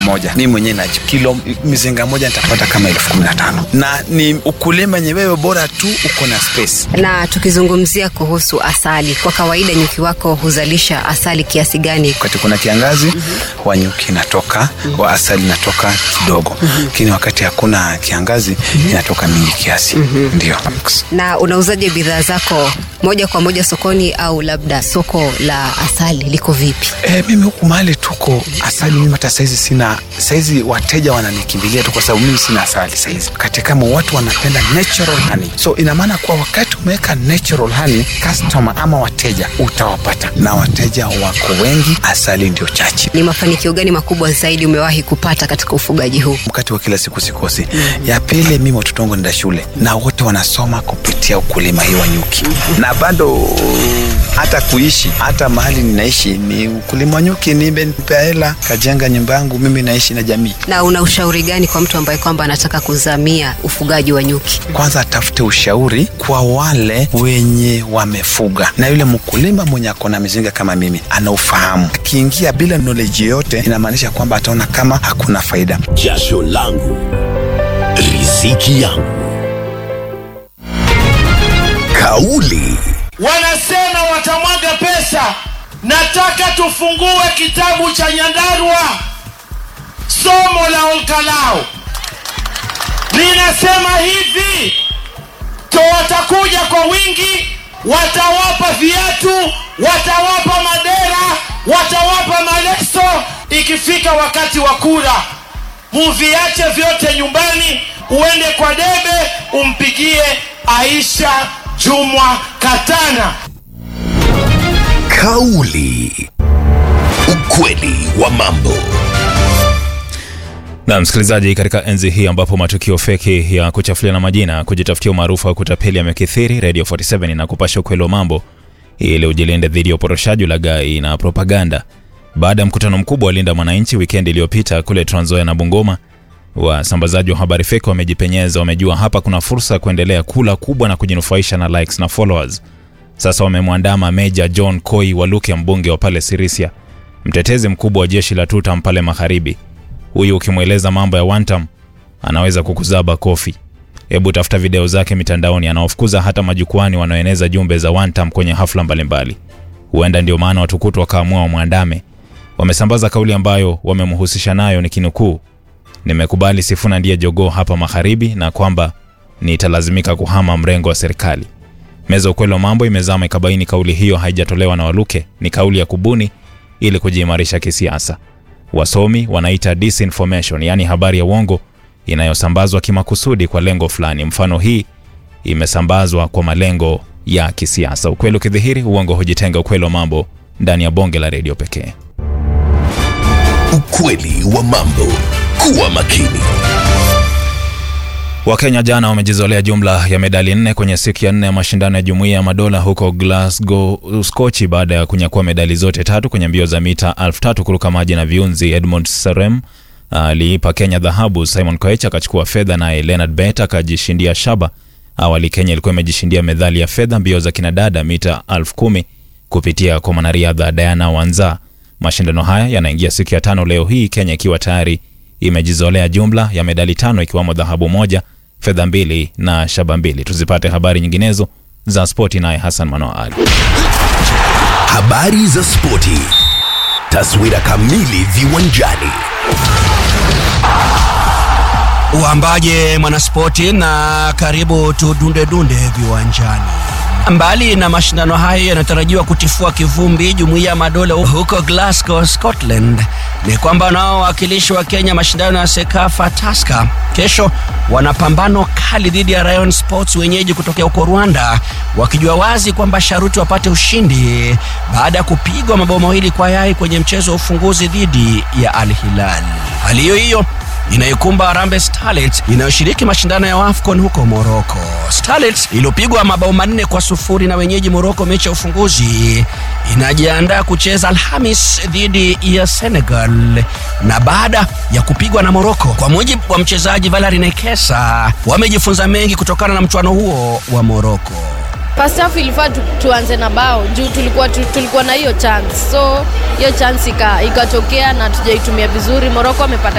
moja mi mwenyewe na kilo mizinga moja nitapata kama elfu kumi na tano na ni ukulima yenye wewe bora tu uko na space Na tukizungumzia kuhusu asali, kwa kawaida nyuki wako huzalisha asali kiasi gani? wakati kuna kiangazi mm-hmm. wanyuki inatoka mm-hmm. wa asali inatoka kidogo lakini mm-hmm. wakati hakuna kiangazi mm-hmm. inatoka mingi kiasi mm-hmm. ndio Na unauzaje bidhaa zako moja kwa moja sokoni au labda soko la asali liko vipi? E, mimi huku mahali tuko asali mimi hata saizi sina saizi wateja wananikimbilia tu kwa sababu mimi sina asali saizi kati kama watu wanapenda natural honey so ina maana kuwa wakati umeweka natural honey customer ama wateja utawapata na wateja wako wengi asali ndio chache Ni mafanikio gani makubwa zaidi umewahi kupata katika ufugaji huu? wakati wa kila siku sikosi mm. ya pili mimi watoto wangu nenda shule na wote wanasoma kupitia ukulima hii wa nyuki na bado hata kuishi hata mahali ninaishi ni ukulima wa nyuki nimepea hela kajenga nyumba yangu mimi naishi na jamii Na una ushauri gani kwa mtu ambaye kwamba anataka kuzamia ufugaji wa nyuki? kwanza atafute ushauri kwa wale wenye wamefuga na yule mkulima mwenye ako na mizinga kama mimi anaufahamu akiingia bila knowledge yoyote inamaanisha kwamba ataona kama hakuna faida jasho langu riziki yangu kauli wanasema watamwaga pesa. Nataka tufungue kitabu cha Nyandarua, somo la Olkalao linasema hivi: to watakuja kwa wingi, watawapa viatu, watawapa madera, watawapa maleso. Ikifika wakati wa kura, muviache vyote nyumbani, uende kwa debe umpigie Aisha Jumwa Katana. kauli ukweli wa mambo na msikilizaji, katika enzi hii ambapo matukio feki ya kuchafulia na majina, kujitafutia umaarufu wa kutapeli yamekithiri, Radio 47 na kupasha ukweli wa mambo ili ujilinde dhidi ya uporoshaji, ulaghai na propaganda. Baada ya mkutano mkubwa wa Linda Mwananchi wikendi iliyopita kule Trans Nzoia na Bungoma, wasambazaji wa habari feki wamejipenyeza, wamejua hapa kuna fursa ya kuendelea kula kubwa na kujinufaisha na likes na followers. Sasa wamemwandama Meja John Koi Waluke, mbunge wa pale Sirisia, mtetezi mkubwa wa jeshi la Tutam pale magharibi. Huyu ukimweleza mambo ya Wantam anaweza kukuzaba kofi. Hebu tafuta video zake mitandaoni, anawafukuza hata majukwani wanaoeneza jumbe za Wantam kwenye hafla mbalimbali. Huenda ndio maana watukutu wakaamua wamwandame. Wamesambaza kauli ambayo wamemhusisha nayo, ni kinukuu, nimekubali Sifuna ndiye jogoo hapa magharibi na kwamba nitalazimika kuhama mrengo wa serikali. Meza ukweli wa mambo imezama ikabaini kauli hiyo haijatolewa na Waluke, ni kauli ya kubuni ili kujiimarisha kisiasa. Wasomi wanaita disinformation, yaani habari ya uongo inayosambazwa kimakusudi kwa lengo fulani. Mfano, hii imesambazwa kwa malengo ya kisiasa. Ukweli ukidhihiri, uongo hujitenga. Ukweli wa mambo ndani ya bonge la redio pekee. ukweli wa mambo kuwa makini Wakenya jana wamejizolea jumla ya medali nne kwenye siku ya nne ya mashindano ya Jumuiya ya Madola huko Glasgow, Uskochi, baada ya kunyakua medali zote tatu kwenye mbio za mita elfu tatu kuruka maji na viunzi. Edmund Serem aliipa Kenya dhahabu, Simon Koech akachukua fedha, naye Leonard Bet akajishindia shaba. Awali Kenya ilikuwa imejishindia medali ya fedha mbio za kinadada mita elfu kumi kupitia kwa mwanariadha Diana Wanza. Mashindano haya yanaingia siku ya tano leo hii, Kenya ikiwa tayari imejizolea jumla ya medali tano ikiwamo dhahabu moja, fedha mbili na shaba mbili. Tuzipate habari nyinginezo za spoti naye Hassan Manoa Ali. habari za spoti taswira kamili viwanjani Uambaje mwanaspoti na karibu tudunde dunde viwanjani. Mbali na mashindano hayo yanatarajiwa kutifua kivumbi jumuiya ya madola huko Glasgow, Scotland, ni kwamba wanaowakilishi wa Kenya mashindano ya Sekafa Taska kesho wana pambano kali dhidi ya Rayon Sports wenyeji kutokea huko Rwanda, wakijua wazi kwamba sharuti wapate ushindi baada ya kupigwa mabao mawili kwa yai kwenye mchezo wa ufunguzi dhidi ya Al Hilal. Hali hiyo hiyo inaikumba Harambee Starlets inayoshiriki mashindano ya AFCON huko Morocco. Starlets iliyopigwa mabao manne kwa sufuri na wenyeji Morocco mechi ya ufunguzi inajiandaa kucheza Alhamis dhidi ya Senegal, na baada ya kupigwa na Morocco, kwa mujibu wa mchezaji Valerie Nekesa, wamejifunza mengi kutokana na mchuano huo wa Morocco. first half ilifaa tu, tuanze na bao juu tulikuwa, tu, tulikuwa na hiyo chance so hiyo chance ika- ikatokea na tujaitumia vizuri moroko amepata